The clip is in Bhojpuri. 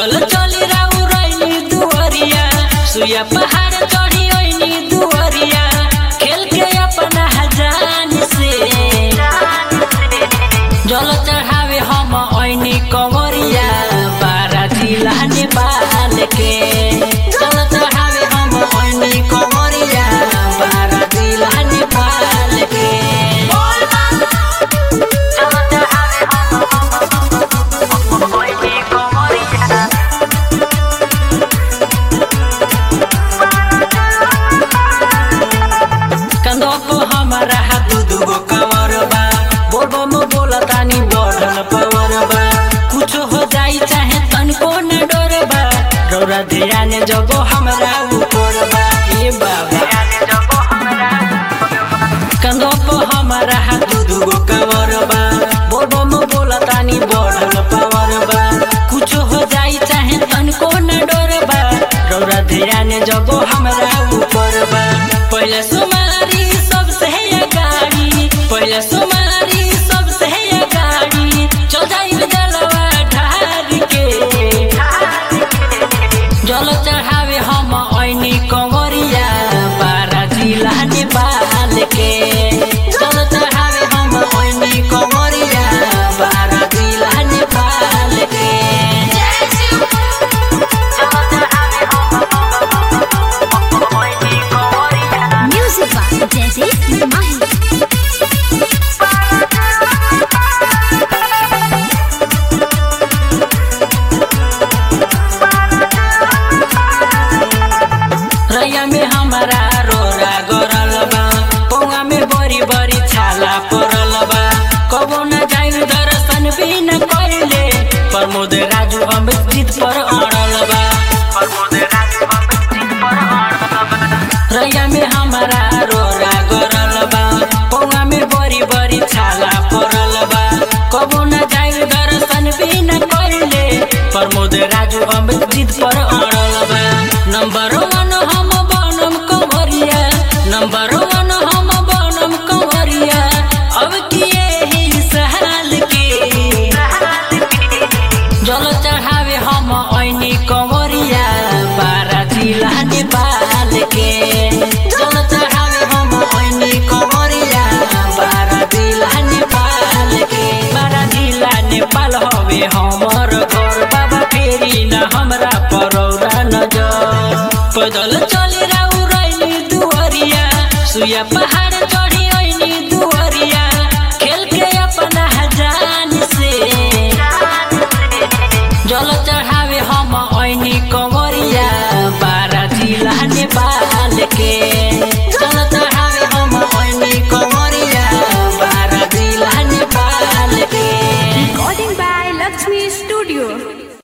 पैदल चली राउ रैनी दुअरिया सुया पहाड़ चढ़ी ओइनी दुअरिया खेल के अपना हजान से जल चढ़ावे हम ओइनी कंवरिया बारा जिला नेपाल के जल चढ़ावे हम ओइनी कंवरिया बारा जिला नेपाल के जल चढ़ावे हम ओइनी कंवरिया कंधो को हमारा हाथ दुगो कमर बा बोलबो में बोला तानी बढ़ल पावर बा कुछ हो जाई चाहे तनको न डर बा डोरा धिया ने जगो हमरा ऊपर बा ए बाबा कंधो को हमारा हाथ दुगो कमर बा बोलबो में बोला तानी बढ़ल पावर बा कुछ हो जाई चाहे तनको न डर बा डोरा धिया ने जगो हमरा ऊपर बा पहले सुमारी सबसे है गाड़ी पहले सुमारी सबसे है गाड़ी चल जाई जलवा ढार के जल चढ़ावे हम ऐनी कंवरिया बारा जिला नेपाल के जल चढ़ावे हम ऐनी कंवरिया बारा जिला नेपाल के Music by Jazzy Mahi. रैया में हमारा रोरा गरल बा पौवा में बड़ी बड़ी छाला पड़ल बा कबो न जाई दर्शन भी न कैले प्रमोद राजू अमृत जीत पर अड़ल बा रैया में हमारा रोरा गरल बा पौवा में बड़ी बड़ी छाला पड़ल बा कबो न जाई दर्शन भी न कैले प्रमोद राजू अमृत जीत पर अड़ल बा नंबर वन हम बनम कंवरिया नंबर वन हम बनम कंवरिया अब किए ही सहाल के जल चढ़ावे हम ऐनी कंवरिया बारा जिला नेपाल के जल चढ़ावे हम ऐनी कंवरिया बारा जिला नेपाल के बारा जिला नेपाल हवे हमर घर बाबा फेरी न हमरा परौरा नजर पैदल चली राउ रैनी दुअरिया सुया पहाड़ चढ़